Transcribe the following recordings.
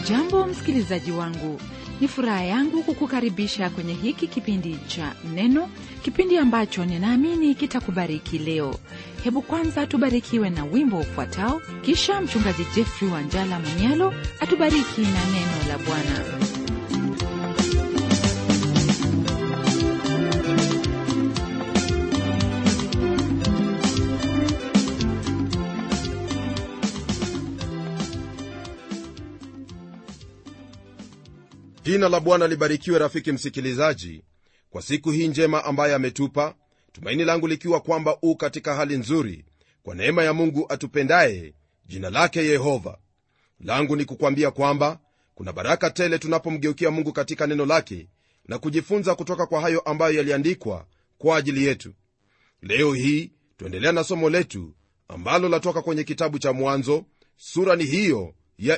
hujambo msikilizaji wangu ni furaha yangu kukukaribisha kwenye hiki kipindi cha neno kipindi ambacho ninaamini kitakubariki leo hebu kwanza tubarikiwe na wimbo ufuatao kisha mchungaji jeffrey wanjala manyalo atubariki na neno la bwana jina la bwana libarikiwe rafiki msikilizaji kwa siku hii njema ambaye ametupa tumaini langu likiwa kwamba u katika hali nzuri kwa neema ya mungu atupendaye jina lake yehova langu ni kukwambia kwamba kuna baraka tele tunapomgeukia mungu katika neno lake na kujifunza kutoka kwa hayo ambayo yaliandikwa kwa ajili yetu leo hii tuendelea na somo letu ambalo latoka kwenye kitabu cha mwanzo sura ni hiyo ya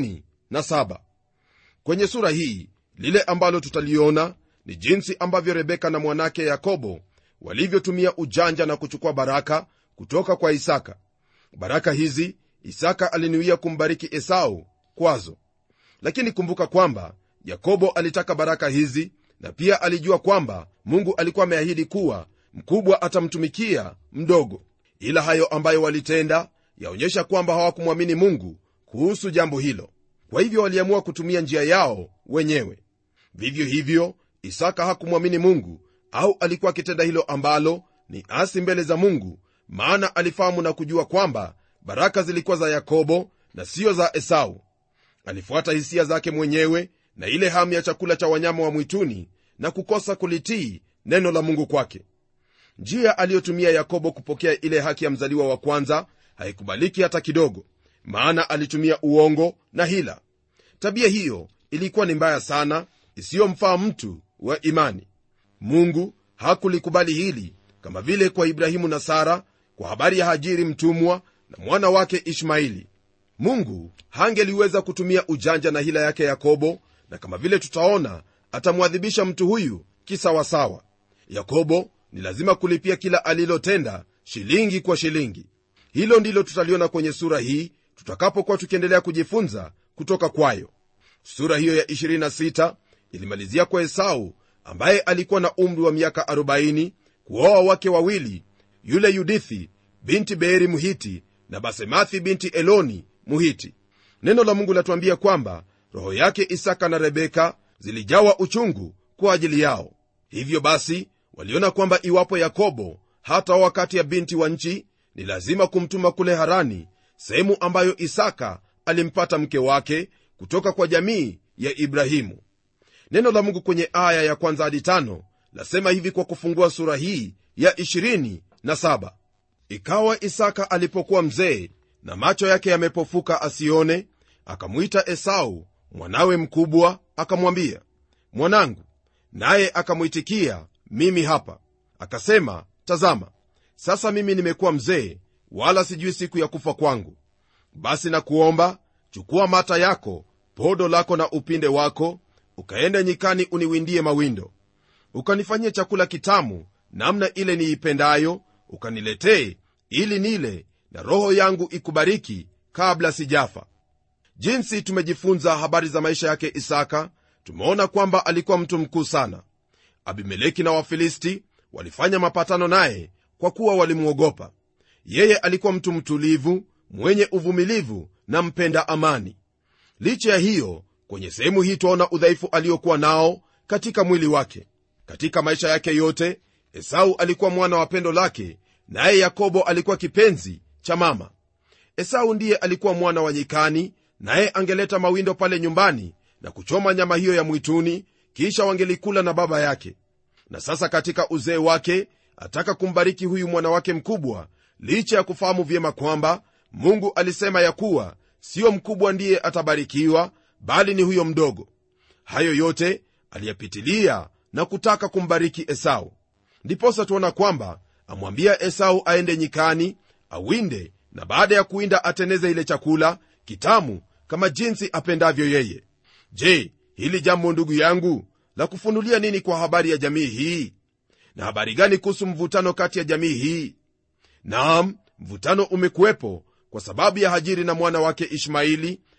27 kwenye sura hii lile ambalo tutaliona ni jinsi ambavyo rebeka na mwanake yakobo walivyotumia ujanja na kuchukua baraka kutoka kwa isaka baraka hizi isaka alinuia kumbariki esau kwazo lakini kumbuka kwamba yakobo alitaka baraka hizi na pia alijua kwamba mungu alikuwa ameahidi kuwa mkubwa atamtumikia mdogo ila hayo ambayo walitenda yaonyesha kwamba hawakumwamini mungu kuhusu jambo hilo kwa hivyo waliamua kutumia njia yao wenyewe vivyo hivyo isaka hakumwamini mungu au alikuwa akitenda hilo ambalo ni asi mbele za mungu maana alifahamu na kujua kwamba baraka zilikuwa za yakobo na siyo za esau alifuata hisia zake mwenyewe na ile hamu ya chakula cha wanyama wa mwituni na kukosa kulitii neno la mungu kwake njia aliyotumia yakobo kupokea ile haki ya mzaliwa wa kwanza haikubaliki hata kidogo maana alitumia uongo na hila tabia hiyo ilikuwa ni mbaya sana isiyomfaa mtu wa imani mungu hakulikubali hili kama vile kwa ibrahimu na sara kwa habari ya hajiri mtumwa na mwana wake ishmaili mungu hangeliweza kutumia ujanja na hila yake yakobo na kama vile tutaona atamwadhibisha mtu huyu kisawasawa yakobo ni lazima kulipia kila alilotenda shilingi kwa shilingi hilo ndilo tutaliona kwenye sura hii tutakapokuwa tukiendelea kujifunza kutoka kwayo sura hiyo ya 26 ilimalizia kwa esau ambaye alikuwa na umri wa miaka 40 kuoa wake wawili yule yudithi binti beeri muhiti na basemathi binti eloni muhiti neno la mungu latuambia kwamba roho yake isaka na rebeka zilijawa uchungu kwa ajili yao hivyo basi waliona kwamba iwapo yakobo hata wakati ya binti wa nchi ni lazima kumtuma kule harani sehemu ambayo isaka alimpata mke wake kutoka kwa jamii ya ibrahimu neno la mungu kwenye aya ya kwanza hadi tano lasema hivi kwa kufungua sura hii ya 27 ikawa isaka alipokuwa mzee na macho yake yamepofuka asione akamwita esau mwanawe mkubwa akamwambia mwanangu naye akamwitikia mimi hapa akasema tazama sasa mimi nimekuwa mzee wala sijui siku ya kufa kwangu basi nakuomba chukua mata yako podo lako na upinde wako ukaende nyikani uniwindie mawindo ukanifanyie chakula kitamu namna ile niipendayo ukaniletee ili nile na roho yangu ikubariki kabla sijafa jinsi tumejifunza habari za maisha yake isaka tumeona kwamba alikuwa mtu mkuu sana abimeleki na wafilisti walifanya mapatano naye kwa kuwa walimwogopa yeye alikuwa mtu mtulivu mwenye uvumilivu na mpenda amani licha ya hiyo kwenye sehemu hii twaona udhaifu aliokuwa nao katika mwili wake katika maisha yake yote esau alikuwa mwana wa pendo lake naye yakobo alikuwa kipenzi cha mama esau ndiye alikuwa mwana wa nyikani naye angeleta mawindo pale nyumbani na kuchoma nyama hiyo ya mwituni kisha wangelikula na baba yake na sasa katika uzee wake ataka kumbariki huyu mwana wake mkubwa licha ya kufahamu vyema kwamba mungu alisema ya kuwa siyo mkubwa ndiye atabarikiwa bali ni huyo mdogo hayo yote aliyapitilia na kutaka kumbariki esau ndiposa tuona kwamba amwambia esau aende nyikani awinde na baada ya kuwinda ateneze ile chakula kitamu kama jinsi apendavyo yeye je hili jambo ndugu yangu la kufunulia nini kwa habari ya jamii hii na habari gani kuhusu mvutano kati ya jamii hii naam mvutano umekuwepo kwa sababu ya hajiri na mwana wake ishmaili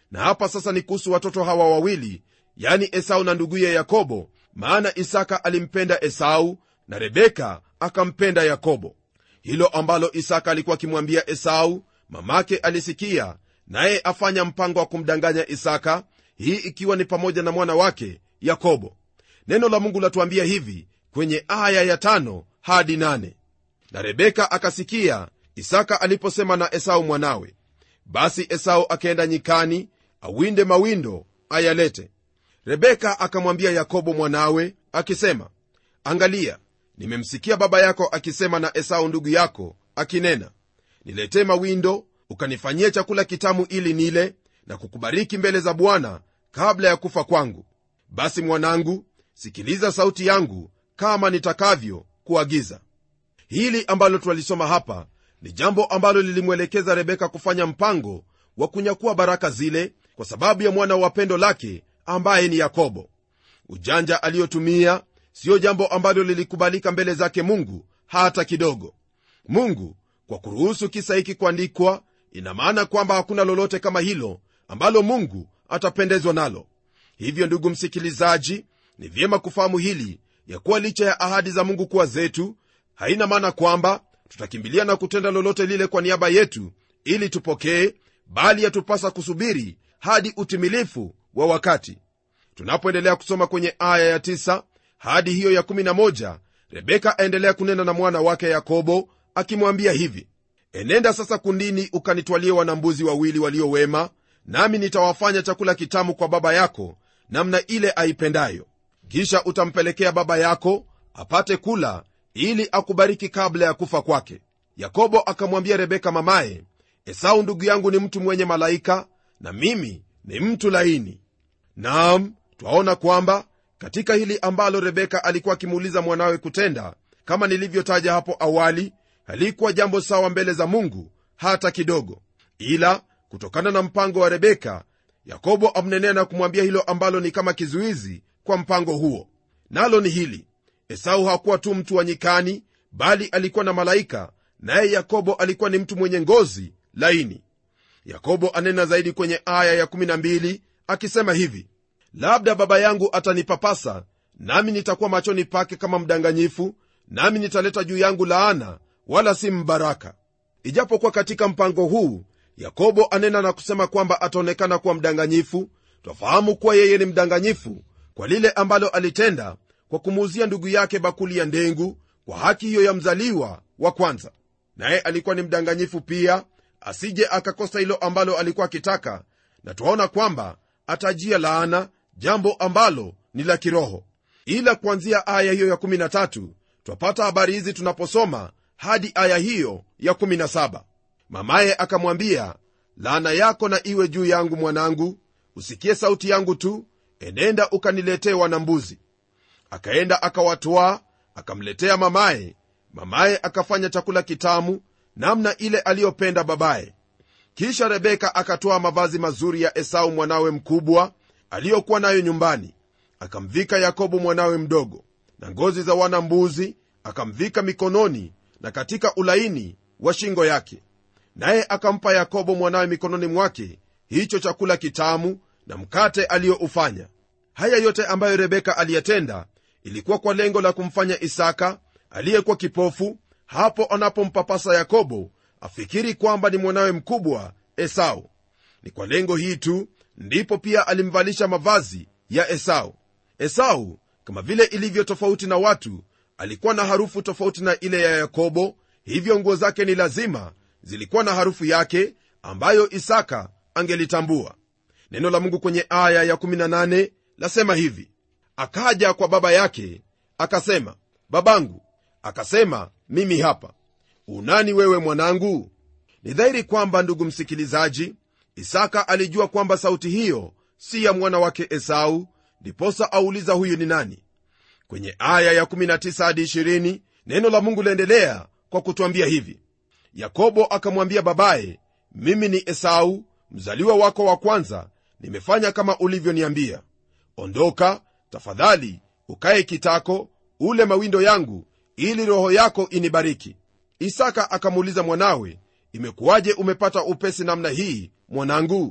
na hapa sasa ni kuhusu watoto hawa wawili yani esau na nduguye yakobo maana isaka alimpenda esau na rebeka akampenda yakobo hilo ambalo isaka alikuwa akimwambia esau mamake alisikia naye afanya mpango wa kumdanganya isaka hii ikiwa ni pamoja na mwana wake yakobo neno la mungu latuambia hivi kwenye aya ya tano hadi nane na rebeka akasikia isaka aliposema na esau mwanawe basi esau akaenda nyikani awinde mawindo ayalete rebeka akamwambia yakobo mwanawe akisema angalia nimemsikia baba yako akisema na esau ndugu yako akinena niletee mawindo ukanifanyie chakula kitamu ili nile na kukubariki mbele za bwana kabla ya kufa kwangu basi mwanangu sikiliza sauti yangu kama nitakavyo kuagiza hili ambalo twalisoma hapa ni jambo ambalo lilimwelekeza rebeka kufanya mpango wa kunyakua baraka zile kwa sababu ya mwana wa pendo lake ambaye ni yakobo ujanja aliyotumia siyo jambo ambalo lilikubalika mbele zake mungu hata kidogo mungu kwa kuruhusu kisa hiki kuandikwa ina maana kwamba hakuna lolote kama hilo ambalo mungu atapendezwa nalo hivyo ndugu msikilizaji ni vyema kufahamu hili ya kuwa licha ya ahadi za mungu kuwa zetu haina maana kwamba tutakimbilia na kutenda lolote lile kwa niaba yetu ili tupokee bali yatupasa kusubiri hadi utimilifu wa wakati tunapoendelea kusoma kwenye aya ya 9 hadi hiyo ya 11 rebeka aendelea kunena na mwana wake yakobo akimwambia hivi enenda sasa kundini ukanitwalie wanambuzi wawili waliowema nami nitawafanya chakula kitamu kwa baba yako namna ile aipendayo kisha utampelekea baba yako apate kula ili akubariki kabla ya kufa kwake yakobo akamwambia rebeka mamaye esau ndugu yangu ni mtu mwenye malaika na mimi ni mtu laini naam twaona kwamba katika hili ambalo rebeka alikuwa akimuuliza mwanawe kutenda kama nilivyotaja hapo awali halikuwa jambo sawa mbele za mungu hata kidogo ila kutokana na mpango wa rebeka yakobo amnenea na kumwambia hilo ambalo ni kama kizuizi kwa mpango huo nalo ni hili esau hakuwa tu mtu wa nyikani bali alikuwa na malaika naye yakobo alikuwa ni mtu mwenye ngozi laini yakobo anena zaidi kwenye aya ya12 akisema hivi labda baba yangu atanipapasa nami nitakuwa machoni pake kama mdanganyifu nami nitaleta juu yangu laana wala si mbaraka ijapokuwa katika mpango huu yakobo anena na kusema kwamba ataonekana kuwa mdanganyifu twafahamu kuwa yeye ni mdanganyifu kwa lile ambalo alitenda kwa kumuuzia ndugu yake bakuli ya ndengu kwa haki hiyo ya mzaliwa wa kwanza naye alikuwa ni mdanganyifu pia asije akakosa hilo ambalo alikuwa akitaka na twaona kwamba atajia laana jambo ambalo ni la kiroho ila kuanzia aya hiyo ya13 twapata habari hizi tunaposoma hadi aya hiyo ya17 mamaye akamwambia laana yako na iwe juu yangu mwanangu usikie sauti yangu tu enenda ukaniletee wanambuzi akaenda akawatwaa akamletea mamaye mamaye akafanya chakula kitamu namna ile aliyopenda babaye kisha rebeka akatoa mavazi mazuri ya esau mwanawe mkubwa aliyokuwa nayo nyumbani akamvika yakobo mwanawe mdogo na ngozi za wana mbuzi akamvika mikononi na katika ulaini wa shingo yake naye akampa yakobo mwanawe mikononi mwake hicho chakula kitamu na mkate aliyoufanya haya yote ambayo rebeka aliyatenda ilikuwa kwa lengo la kumfanya isaka aliyekuwa kipofu hapo anapompapasa yakobo afikiri kwamba ni mwanawe mkubwa esau ni kwa lengo hii tu ndipo pia alimvalisha mavazi ya esau esau kama vile ilivyo tofauti na watu alikuwa na harufu tofauti na ile ya yakobo hivyo nguo zake ni lazima zilikuwa na harufu yake ambayo isaka angelitambua neno la mungu kwenye aya ya18 lasema hivi akaja kwa baba yake akasema babangu akasema mimi hapa unani wewe mwanangu ni dhahiri kwamba ndugu msikilizaji isaka alijua kwamba sauti hiyo si ya mwana wake esau ndiposa auliza huyu ni nani kwenye aya ya19 hadi 20 neno la mungu laendelea kwa kutwambia hivi yakobo akamwambia babaye mimi ni esau mzaliwa wako wa kwanza nimefanya kama ulivyoniambia ondoka tafadhali ukaye kitako ule mawindo yangu ili roho yako inibariki isaka akamuuliza mwanawe imekuwaje umepata upesi namna hii mwanangu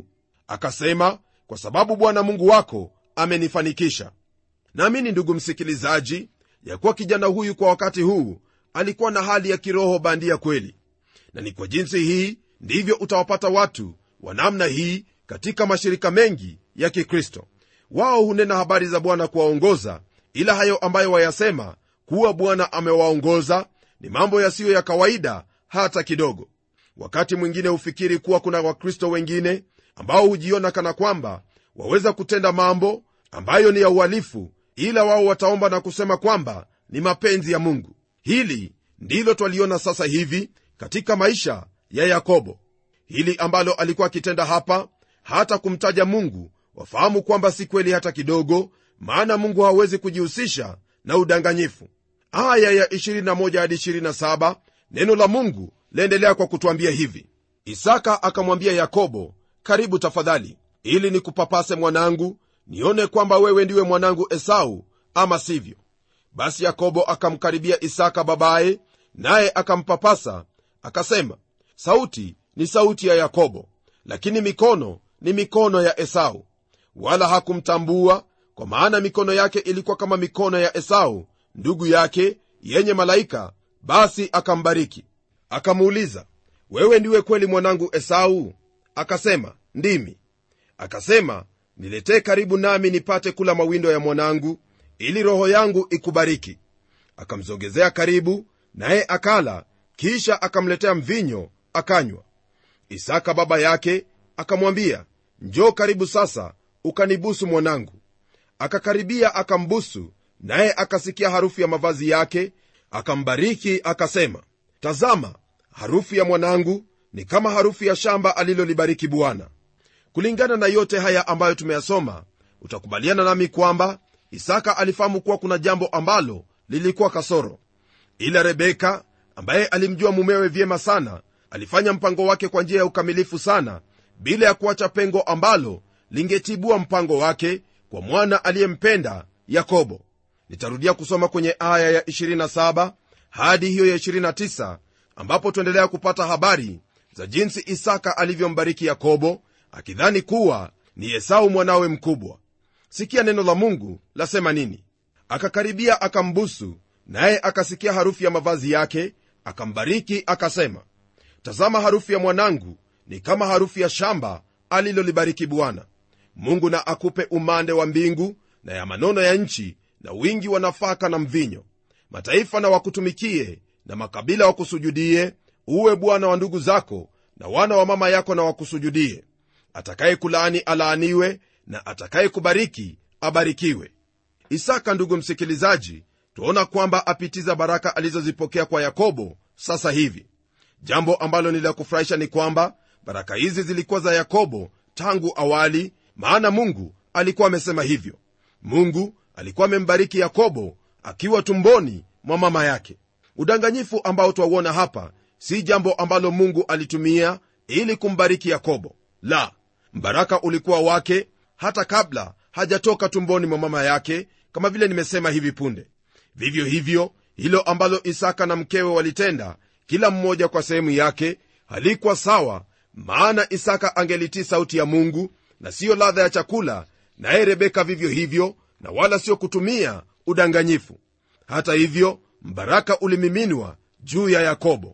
akasema kwa sababu bwana mungu wako amenifanikisha naamini ndugu msikilizaji ya kuwa kijana huyu kwa wakati huu alikuwa na hali ya kiroho bandia kweli na ni kwa jinsi hii ndivyo utawapata watu wa namna hii katika mashirika mengi ya kikristo wao hunena habari za bwana kuwaongoza ila hayo ambayo wayasema kuwa bwana amewaongoza ni mambo yasiyo ya kawaida hata kidogo wakati mwingine hufikiri kuwa kuna wakristo wengine ambao hujiona kana kwamba waweza kutenda mambo ambayo ni ya uhalifu ila wao wataomba na kusema kwamba ni mapenzi ya mungu hili ndilo twaliona sasa hivi katika maisha ya yakobo hili ambalo alikuwa akitenda hapa hata kumtaja mungu wafahamu kwamba si kweli hata kidogo maana mungu hawezi kujihusisha na udanganyifu aya ya 21 hadi 27 neno la mungu laendelea kwa kutwambia hivi isaka akamwambia yakobo karibu tafadhali ili nikupapase mwanangu nione kwamba wewe ndiwe mwanangu esau ama sivyo basi yakobo akamkaribia isaka babaye naye akampapasa akasema sauti ni sauti ya yakobo lakini mikono ni mikono ya esau wala hakumtambua kwa maana mikono yake ilikuwa kama mikono ya esau ndugu yake yenye malaika basi akambariki akamuuliza wewe ndiwe kweli mwanangu esau akasema ndimi akasema niletee karibu nami nipate kula mawindo ya mwanangu ili roho yangu ikubariki akamzogezea karibu naye akala kisha akamletea mvinyo akanywa isaka baba yake akamwambia njoo karibu sasa ukanibusu mwanangu akakaribia akambusu naye akasikia harufu ya mavazi yake akambariki akasema tazama harufu ya mwanangu ni kama harufu ya shamba alilolibariki bwana kulingana na yote haya ambayo tumeyasoma utakubaliana nami kwamba isaka alifahamu kuwa kuna jambo ambalo lilikuwa kasoro ila rebeka ambaye alimjua mumewe vyema sana alifanya mpango wake kwa njia ya ukamilifu sana bila ya kuacha pengo ambalo lingetibua mpango wake kwa mwana aliyempenda yakobo nitarudia kusoma kwenye aya ya 27 hadi hiyo ya 29 ambapo tuendelea kupata habari za jinsi isaka alivyombariki yakobo akidhani kuwa ni esau mwanawe mkubwa sikia neno la mungu lasema nini akakaribia akambusu naye akasikia harufu ya mavazi yake akambariki akasema tazama harufu ya mwanangu ni kama harufu ya shamba alilolibariki bwana mungu na akupe umande wa mbingu na ya manono ya nchi na wingi wa nafaka na mvinyo mataifa na wakutumikie na makabila wakusujudie uwe bwana wa ndugu zako na wana wa mama yako na wakusujudie atakaye kulaani alaaniwe na atakaye kubariki abarikiwe isaka ndugu msikilizaji tuona kwamba apitiza baraka alizozipokea kwa yakobo sasa hivi jambo ambalo ni la kufurahisha ni kwamba baraka hizi zilikuwa za yakobo tangu awali maana mungu alikuwa amesema hivyo mungu alikuwa amembariki yakobo akiwa tumboni mwa mama yake udanganyifu ambao twauona hapa si jambo ambalo mungu alitumia ili kumbariki yakobo la mbaraka ulikuwa wake hata kabla hajatoka tumboni mwa mama yake kama vile nimesema hivi punde vivyo hivyo hilo ambalo isaka na mkewe walitenda kila mmoja kwa sehemu yake halikuwa sawa maana isaka angelitii sauti ya mungu na siyo ladha ya chakula naye rebeka vivyo hivyo na wala sio kutumia udanganyifu hata hivyo mbaraka ulimiminwa juu ya yakobo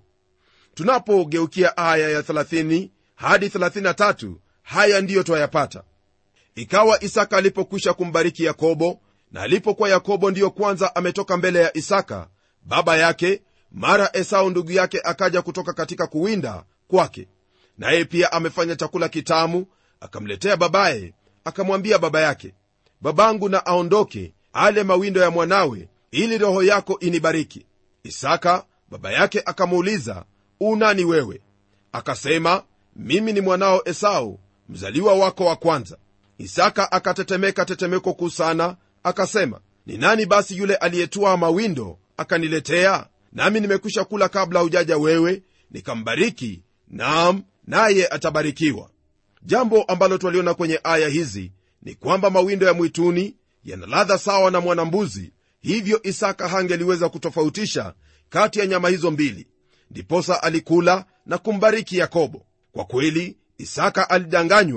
tunapogeukia aya ya 30 hadi 33 haya ndiyo twayapata ikawa isaka alipokwisha kumbariki yakobo na alipokuwa yakobo ndiyo kwanza ametoka mbele ya isaka baba yake mara esau ndugu yake akaja kutoka katika kuwinda kwake naye pia amefanya chakula kitamu akamletea babaye akamwambia baba yake babangu na aondoke ale mawindo ya mwanawe ili roho yako inibariki isaka baba yake akamuuliza unani wewe akasema mimi ni mwanao esau mzaliwa wako wa kwanza isaka akatetemeka tetemeko kuu sana akasema ni nani basi yule aliyetwaa mawindo akaniletea nami nimekwisha kula kabla hujaja wewe nikambariki naam naye atabarikiwa jambo ambalo twaliona kwenye aya hizi ni kwamba mawindo ya mwituni yana ladha sawa na mwanambuzi hivyo isaka hangeliweza kutofautisha kati ya nyama hizo mbili ndiposa alikula na kumbariki yakobo kwa kweli isaka alidanganywa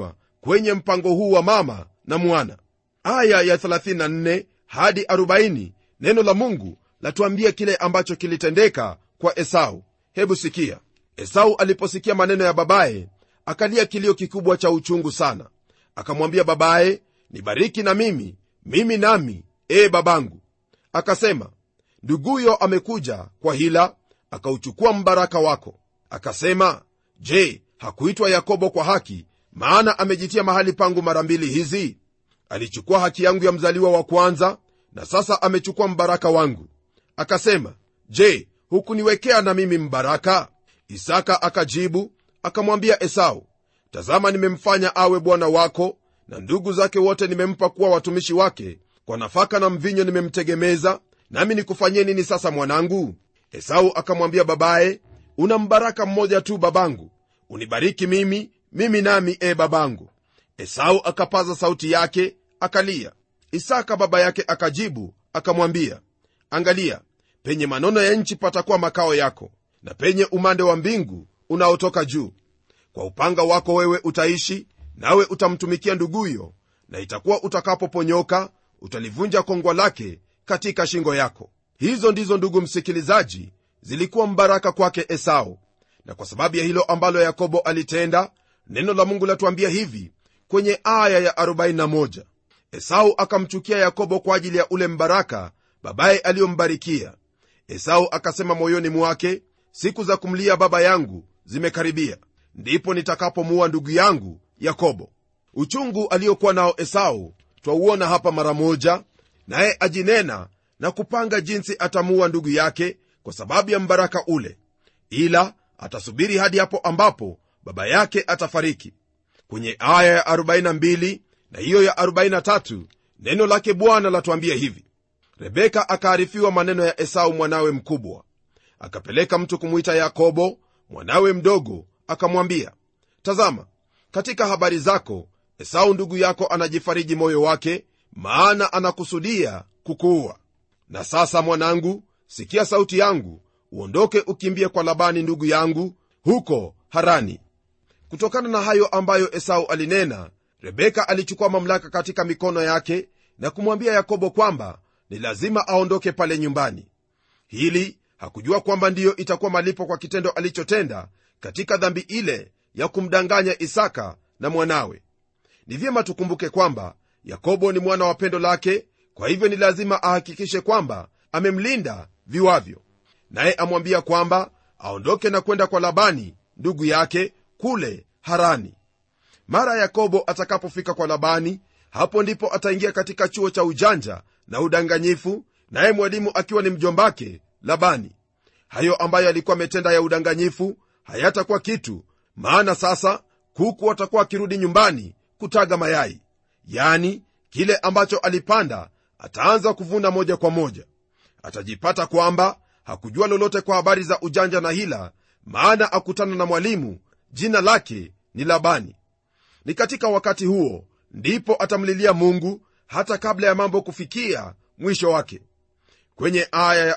kwenye mpango huu wa mama na mwana aya ya 34 hadi 40 neno la mungu latuambia kile ambacho kilitendeka kwa esau hebu sikia esau aliposikia maneno ya babaye akalia kilio kikubwa cha uchungu sana akamwambia babaye nibariki na mimi mimi nami ee babangu akasema nduguyo amekuja kwa hila akauchukua mbaraka wako akasema je hakuitwa yakobo kwa haki maana amejitia mahali pangu mara mbili hizi alichukua haki yangu ya mzaliwa wa kwanza na sasa amechukua mbaraka wangu akasema je hukuniwekea na mimi mbaraka isaka akajibu akamwambia esau tazama nimemfanya awe bwana wako na ndugu zake wote nimempa kuwa watumishi wake kwa nafaka na mvinyo nimemtegemeza nami nikufanyie nini sasa mwanangu esau akamwambia babaye una mbaraka mmoja tu babangu unibariki mimi mimi nami e babangu esau akapaza sauti yake akalia isaka baba yake akajibu akamwambia angalia penye manono ya nchi patakuwa makao yako na penye umande wa mbingu unaotoka juu kwa upanga wako wewe utaishi nawe utamtumikia nduguyo na itakuwa utakapoponyoka utalivunja kongwa lake katika shingo yako hizo ndizo ndugu msikilizaji zilikuwa mbaraka kwake esau na kwa sababu ya hilo ambalo yakobo alitenda neno la mungu latuambia hivi kwenye aya ya 41 esau akamchukia yakobo kwa ajili ya ule mbaraka babaye aliyombarikia esau akasema moyoni mwake siku za kumlia baba yangu zimekaribia ndipo nitakapomuua ndugu yangu yakobo uchungu aliyokuwa nao esau twauona hapa mara moja naye ajinena na kupanga jinsi atamuua ndugu yake kwa sababu ya mbaraka ule ila atasubiri hadi hapo ambapo baba yake atafariki kwenye aya ya 42 na hiyo ya 43 neno lake bwana latuambia hivi rebeka akaarifiwa maneno ya esau mwanawe mkubwa akapeleka mtu kumwita yakobo mwanawe mdogo akamwambia tazama katika habari zako esau ndugu yako anajifariji moyo wake maana anakusudia kukuua na sasa mwanangu sikia sauti yangu uondoke ukimbie kwa labani ndugu yangu huko harani kutokana na hayo ambayo esau alinena rebeka alichukua mamlaka katika mikono yake na kumwambia yakobo kwamba ni lazima aondoke pale nyumbani hili hakujua kwamba ndiyo itakuwa malipo kwa kitendo alichotenda katika dhambi ile ya kumdanganya isaka na mwanawe ni vyema tukumbuke kwamba yakobo ni mwana wa pendo lake kwa hivyo ni lazima ahakikishe kwamba amemlinda viwavyo naye amwambia kwamba aondoke na kwenda kwa labani ndugu yake kule harani mara yakobo atakapofika kwa labani hapo ndipo ataingia katika chuo cha ujanja na udanganyifu naye mwalimu akiwa ni mjombake labani hayo ambayo alikuwa ametenda ya udanganyifu hayatakuwa kitu maana sasa kuku watakuwa akirudi nyumbani kutaga mayai yani kile ambacho alipanda ataanza kuvuna moja kwa moja atajipata kwamba hakujua lolote kwa habari za ujanja na hila maana akutana na mwalimu jina lake ni labani ni katika wakati huo ndipo atamlilia mungu hata kabla ya mambo kufikia mwisho wake kwenye aya ya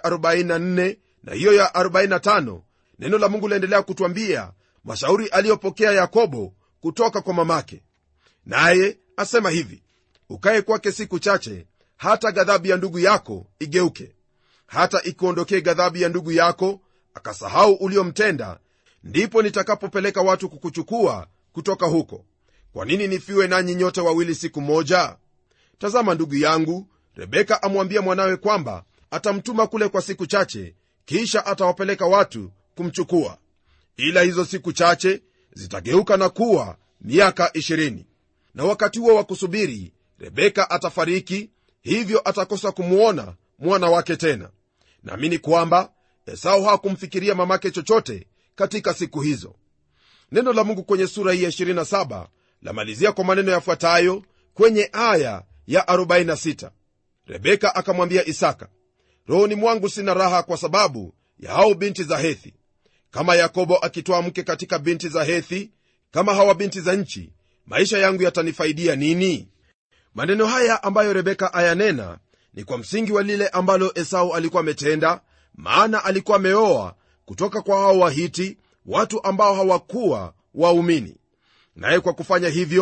44 na hiyo ya 45 neno la mungu laendelea kutwambia mashauri aliyopokea yakobo kutoka kwa mamake naye asema hivi ukaye kwake siku chache hata ghadhabu ya ndugu yako igeuke hata ikuondokee ghadhabu ya ndugu yako akasahau uliomtenda ndipo nitakapopeleka watu kukuchukua kutoka huko kwa nini nifiwe nanyi nyote wawili siku moja tazama ndugu yangu rebeka amwambia mwanawe kwamba atamtuma kule kwa siku chache kisha atawapeleka watu kumchukua ila hizo siku chache zitageuka na kuwa miaka 20 na wakati huo wa kusubiri rebeka atafariki hivyo atakosa kumwona mwana wake tena naamini kwamba esau hakumfikiria mamake chochote katika siku hizo neno la mungu kwenye sura hii ya 27 lamalizia kwa maneno yafuatayo kwenye aya ya 46 rebeka akamwambia isaka rohoni mwangu sina raha kwa sababu ya hao binti za hethi kama yakobo akitoa mke katika binti za hethi kama hawa binti za nchi maisha yangu yatanifaidia nini maneno haya ambayo rebeka ayanena ni kwa msingi wa lile ambalo esau alikuwa ametenda maana alikuwa ameoa kutoka kwa hao wahiti watu ambao hawakuwa waumini naye kwa kufanya hivyo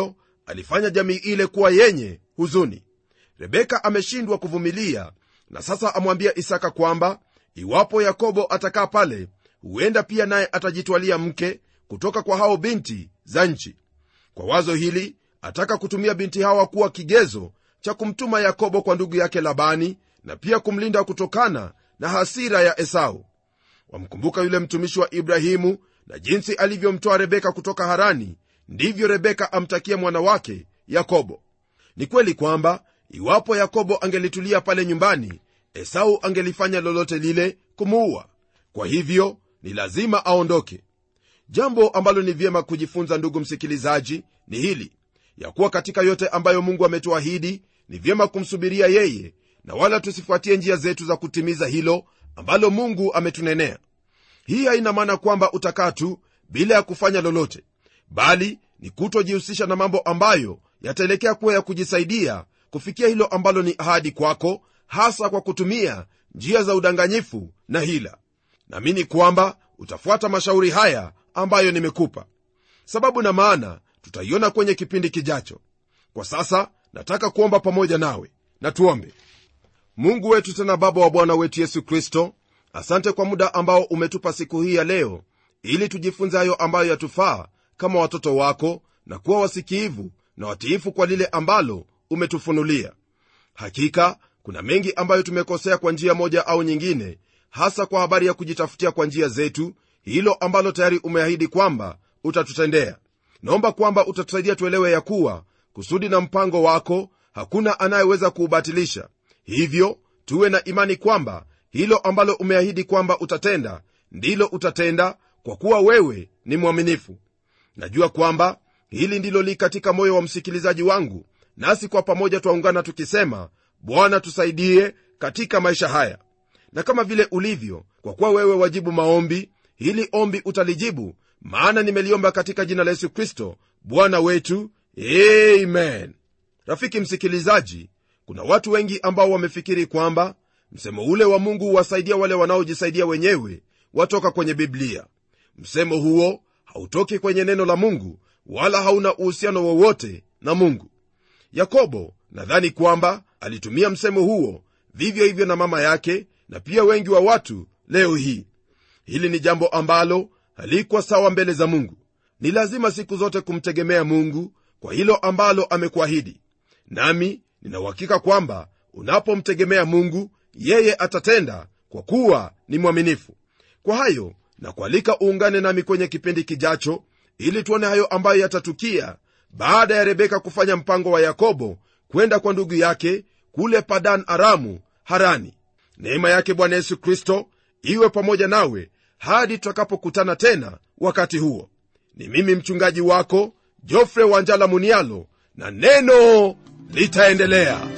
alifanya jamii ile kuwa yenye huzuni rebeka ameshindwa kuvumilia na sasa amwambia isaka kwamba iwapo yakobo atakaa pale huenda pia naye atajitwalia mke kutoka kwa hao binti za nchi kwa wazo hili ataka kutumia binti hawa kuwa kigezo cha kumtuma yakobo kwa ndugu yake labani na pia kumlinda kutokana na hasira ya esau wamkumbuka yule mtumishi wa ibrahimu na jinsi alivyomtoa rebeka kutoka harani ndivyo rebeka amtakia mwana wake yakobo ni kweli kwamba iwapo yakobo angelitulia pale nyumbani esau angelifanya lolote lile kumuua kwa hivyo ni lazima aondoke jambo ambalo ni vyema kujifunza ndugu msikilizaji ni hili ya kuwa katika yote ambayo mungu ametuahidi ni vyema kumsubiria yeye na wala tusifuatie njia zetu za kutimiza hilo ambalo mungu ametunenea hii haina maana kwamba utakaa tu bila ya kufanya lolote bali ni kutojihusisha na mambo ambayo yataelekea kuwa ya kujisaidia kufikia hilo ambalo ni ahadi kwako hasa kwa kutumia njia za udanganyifu na hila naamini kwamba utafuata mashauri haya ambayo nimekupa sababu na maana tutaiona kwenye kipindi kijacho kwa sasa nataka kuomba pamoja nawe na tuombe mungu wetu tena baba wa bwana wetu yesu kristo asante kwa muda ambao umetupa siku hii ya leo ili tujifunze hayo ambayo yatufaa kama watoto wako na kuwa wasikiivu na watiifu kwa lile ambalo umetufunulia hakika kuna mengi ambayo tumekosea kwa njia moja au nyingine hasa kwa habari ya kujitafutia kwa njia zetu hilo ambalo tayari umeahidi kwamba utatutendea naomba kwamba utatusaidia tuelewe ya kuwa kusudi na mpango wako hakuna anayeweza kuubatilisha hivyo tuwe na imani kwamba hilo ambalo umeahidi kwamba utatenda ndilo utatenda kwa kuwa wewe ni mwaminifu najua kwamba hili ndilo li katika moyo wa msikilizaji wangu nasi kwa pamoja twaungana tukisema bwana tusaidie katika maisha haya na kama vile ulivyo kwa kuwa wewe wajibu maombi hili ombi utalijibu maana nimeliomba katika jina la yesu kristo bwana wetu amen rafiki msikilizaji kuna watu wengi ambao wamefikiri kwamba msemo ule wa mungu huwasaidia wale wanaojisaidia wenyewe watoka kwenye biblia msemo huo hautoki kwenye neno la mungu wala hauna uhusiano wowote na mungu yakobo nadhani kwamba alitumia msemo huo vivyo hivyo na mama yake na pia wengi wa watu leo hii hili ni jambo ambalo halikuwa sawa mbele za mungu ni lazima siku zote kumtegemea mungu kwa hilo ambalo amekuahidi nami ninauhakika kwamba unapomtegemea mungu yeye atatenda kwa kuwa ni mwaminifu kwa hayo na kualika uungane nami kwenye kipindi kijacho ili tuone hayo ambayo yatatukia baada ya rebeka kufanya mpango wa yakobo kwenda kwa ndugu yake kule padan aramu harani neema yake bwana yesu kristo iwe pamoja nawe hadi tutakapokutana tena wakati huo ni mimi mchungaji wako jofre wanjala munialo na neno litaendelea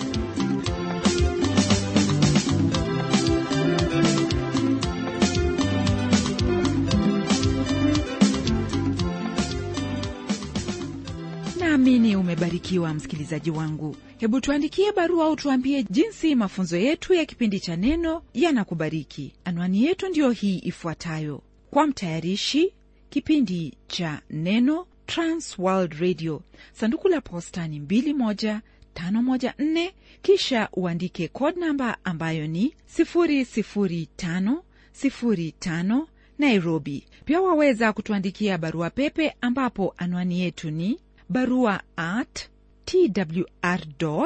naamini umebarikiwa msikilizaji wangu hebu tuandikie barua au tuambie jinsi mafunzo yetu ya kipindi cha neno yanakubariki anwani yetu ndiyo hii ifuatayo kwa mtayarishi kipindi cha neno transworld radio sanduku la posta ni 21514 kisha uandike code namba ambayo ni 00505 nairobi pia waweza kutuandikia barua pepe ambapo anwani yetu ni barua at twr co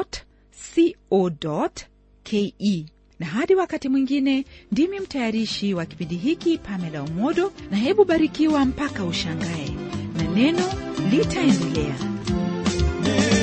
ke na hadi wakati mwingine ndimi mtayarishi wa kipindi hiki pamela umodo na hebu barikiwa mpaka ushangae na neno litaendelea Neno